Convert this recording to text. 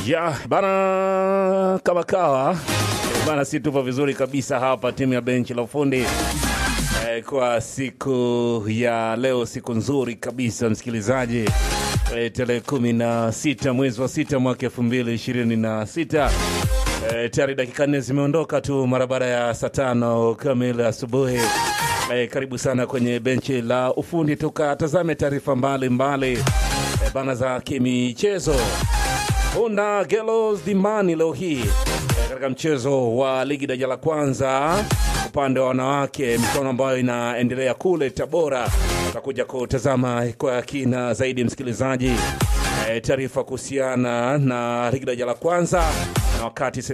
Ya bana, kama kawa bana, si tupo vizuri kabisa hapa, timu ya benchi la ufundi eh, kwa siku ya leo, siku nzuri kabisa msikilizaji, eh, tarehe kumi na sita mwezi wa sita mwaka elfu mbili ishirini na sita eh, tayari dakika nne zimeondoka tu mara baada ya saa tano kamili asubuhi. Eh, karibu sana kwenye benchi la ufundi tukatazame taarifa mbalimbali eh, bana za kimichezo. Honda Gelos Dimani leo hii eh, katika mchezo wa ligi daraja la kwanza upande wa wanawake, michuano ambayo inaendelea kule Tabora. Utakuja kutazama kwa kina zaidi msikilizaji, eh, taarifa kuhusiana na ligi daraja la kwanza na wakati